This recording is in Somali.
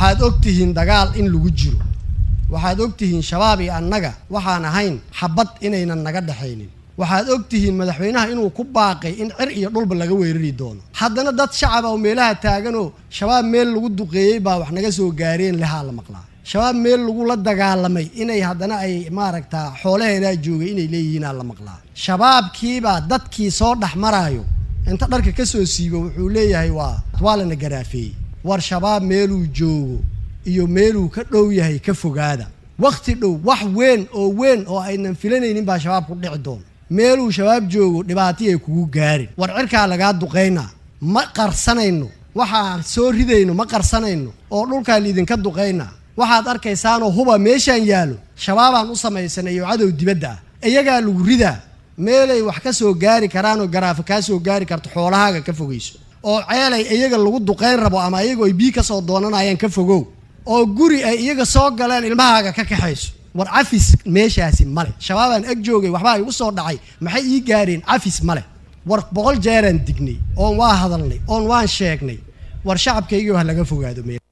waxaad og tihiin dagaal in lagu jiro waxaad og tihiin shabaab iyo annaga waxaan ahayn xabad inaynan naga dhexaynin waxaad og tihiin madaxweynaha inuu ku baaqay in cir iyo dhulba laga weerari doono haddana dad shacab oo meelaha taaganoo shabaab meel lagu duqeeyey baa wax naga soo gaareen lehaa la maqlaa shabaab meel lagula dagaalamay inay haddana ay maaragtaa xoolaheedaa joogay inay leeyihiinaa la maqlaa shabaabkiibaa dadkii soo dhex maraayo inta dharka ka soo siibo wuxuu leeyahay waa waa lana garaafeeyey war shabaab meeluu joogo iyo meeluu ka dhow yahay ka fogaada wakhti dhow wax weyn oo weyn oo aynan filanaynin baa shabaab ku dhici doona meeluu shabaab joogo dhibaatay ay kugu gaarin war cirkaa lagaa duqaynaa ma qarsanayno waxaan soo ridayno ma qarsanayno oo dhulkaa liidinka duqaynaa waxaad arkaysaanoo huba meeshaan yaallo shabaabaan u samaysanay iyo cadow dibadda ah iyagaa lagu ridaa meelay wax ka soo gaari karaanoo garaafa kaa soo gaari karto xoolahaaga ka fogayso oo ceelay iyaga lagu duqayn rabo ama iyago ay bii ka soo doonanayaan ka fogow oo guri ay iyaga soo galeen ilmahaaga ka kaxayso war cafis meeshaasi male shabaabaan ag joogay waxbaa igu soo dhacay maxay ii gaareen cafis male war boqol jeeraan dignay oon waa hadalnay oon waan sheegnay war shacabkaygii ha laga fogaado meel